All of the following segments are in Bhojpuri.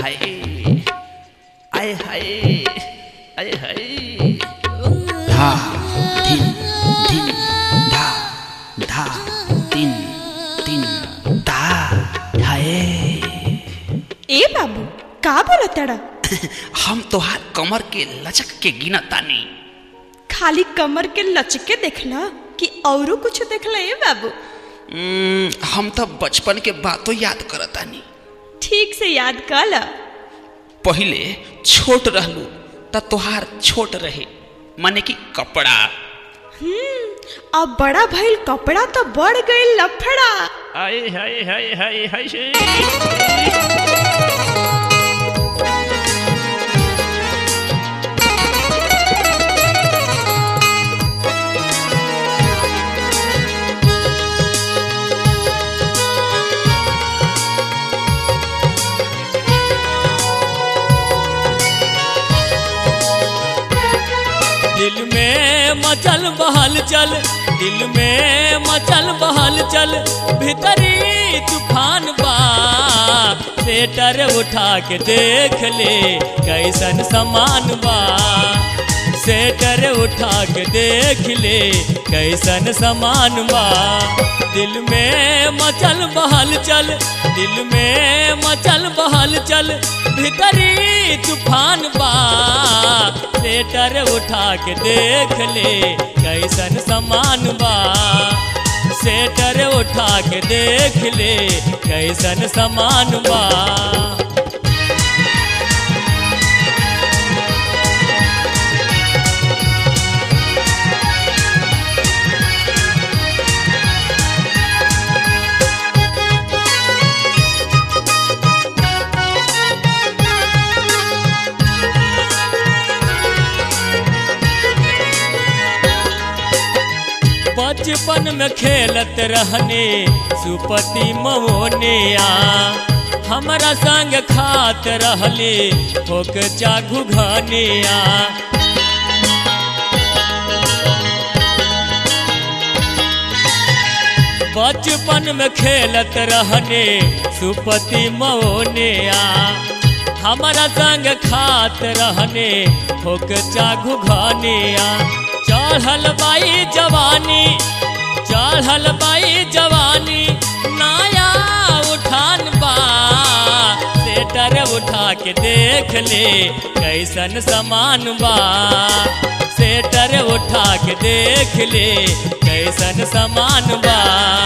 हाय आय हाय आय हाय धा धिन धिन धा धा तिन तिन धा हाय ए बाबू का बोलताड़ा हम तोहार कमर के लचक के गिना तानी खाली कमर के लचके देखला कि औरो कुछ देखला ए बाबू उम्म, हम तो बचपन के बातों याद करतानी ठीक से याद कर ला पहिले छोट रहलू त तोहार छोट रहे माने कि कपड़ा अब बड़ा भइल कपड़ा तो बढ़ गई लफड़ा आय हाय हाय हाय हाय दिल में मचल बहल चल दिल में मचल बहल चल भीतरी तूफान बा सेटर उठा के देख ले कैसन समान बा सेटर उठा के देख ले कैसन समान बा दिल में मचल बहल चल दिल में मचल बहल चल भीतरी तूफान बा सेटर उठा के देख ले कैसन समान बा सेटर उठा के देख ले कैसन समान बा बचपन में खेलत रहने सुपति मवनिया हमरा संग खात रहले होक चाघु घनिया बचपन में खेलत रहने सुपति मवनिया हमरा संग खात रहने होक चाघु घनिया चढ़ल बाई जवानी चढ़ल बाई जवानी नाया उठान बा सेटर उठा के देख ले कैसन समान बा सेटर उठा के देख ले कैसन समान बा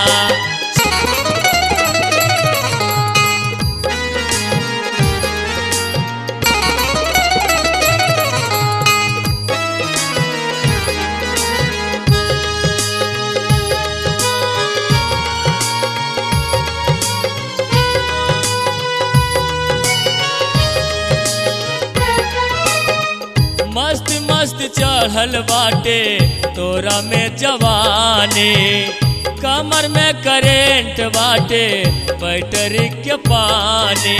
मस्त मस्त चढ़ल बाटे तोरा में जवानी कमर में करेंट बाटे बैटरी के पानी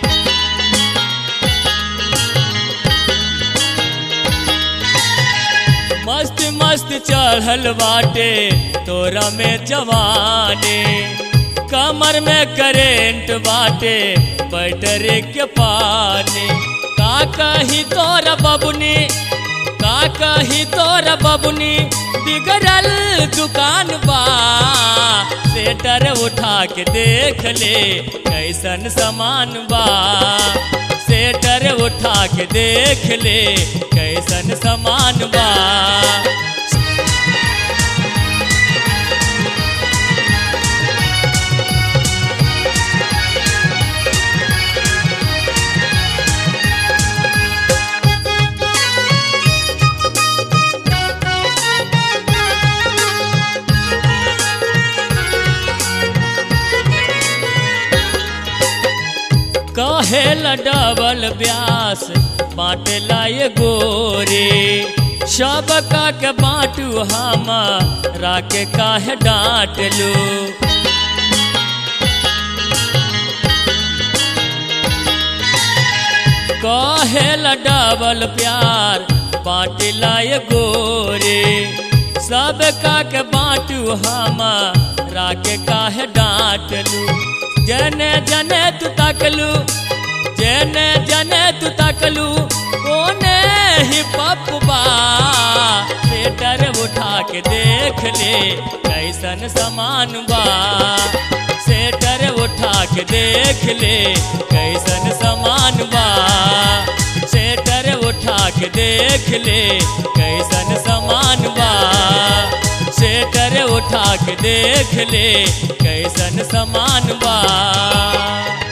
मस्त मस्त चढ़ल बाटे तोरा में जवानी कमर में करेंट बाटे बैटरी के पानी का कही तोरा बबुनी का कही तोरा बबुनी बिगड़ल दुकान बा सेटर उठा के देख ले कैसन समान बा सेटर उठा के देख ले कैसन समान बा कहेला डबल ब्यास बाटेला ये गोरे सब का के बाटू हमा राके काहे डांट लो कहेला डबल प्यार बाटेला ये गोरे सब का के बाटू हमा राके काहे डांट लू जने जने तू तकलू जेने जने तू तकलू कोने ही पप्पा स्वेटर उठा के देख ले कैसन समान बा स्वेटर उठा के देख ले कैसन समान बा स्वेटर उठा के देख ले कैसन समान बा स्वेटर उठा के देख ले कैसन समान बा